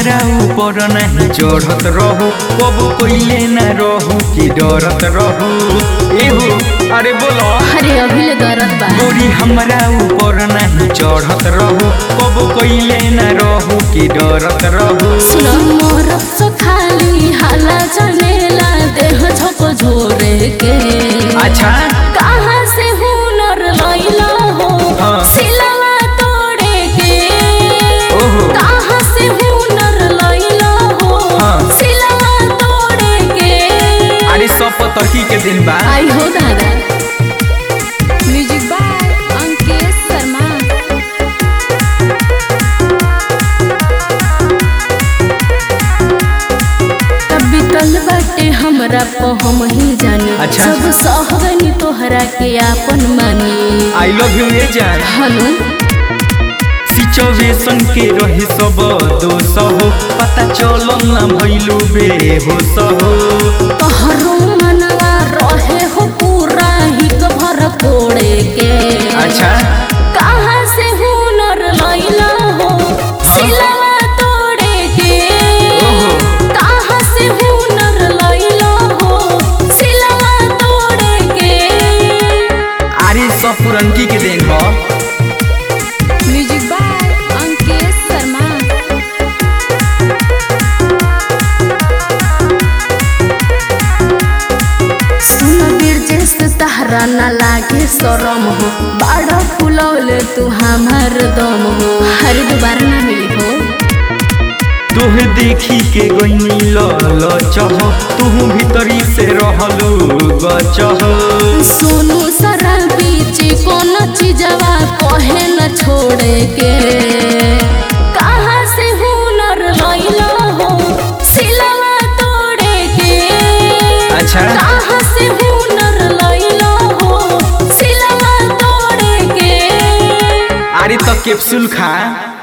हमरा ऊपर नहीं चढ़त रहू कब कोइले न रहू कि डरत रहू एहो अरे बोलो अरे अभी ले दर्द बा गोरी हमरा ऊपर नहीं चढ़त रहू कब कोइले न रहू कि डरत रहू सुनो मोर सो खाली हाला जनेला देह झोको झोरे के अच्छा कहाँ से हुनर लैला हो हाँ। सिलवा तोड़े के ओहो। कहाँ से हुनर लैला हो हाँ। सिलवा तोड़े के अरे सब पतरकी के दिन बा आई हो दादा म्यूजिक बाय अंकित शर्मा कभी तल बाटे हमरा को हम ही जानी अच्छा। सब सहगनी तोहरा के आपन मानी आई लव यू ये जान हनु सिचुएशन के रहे सब दोष हो पता चलल ना भइलू बेहोश हो तोहरो मनवा रहे हो पूरा हिक भर कोड़े के अच्छा कहाँ से हुनर लैला हो सिलवा तोड़े के ओहो। कहाँ से हुनर लैला हो सिलवा तोड़े के अरे सब पुरनकी के देन हो म्यूजिक बाय अंकित शर्मा सुन बिरजेश तहरा न लागे शरम हो बाड़ा फुलौले तू हमार दम हो हर दोबारा ना मिली हो तोहे देखी के गईनी लल चह तू भीतरी से रहलू गचह सोनू सारा बीच कौन चीजवा कहे न छोड़े के कहाँ से हुनर लैला हो सिलवा तोड़े के अच्छा कहाँ से हुनर लैला हो सिलवा तोड़े के अरे तो कैप्सूल खा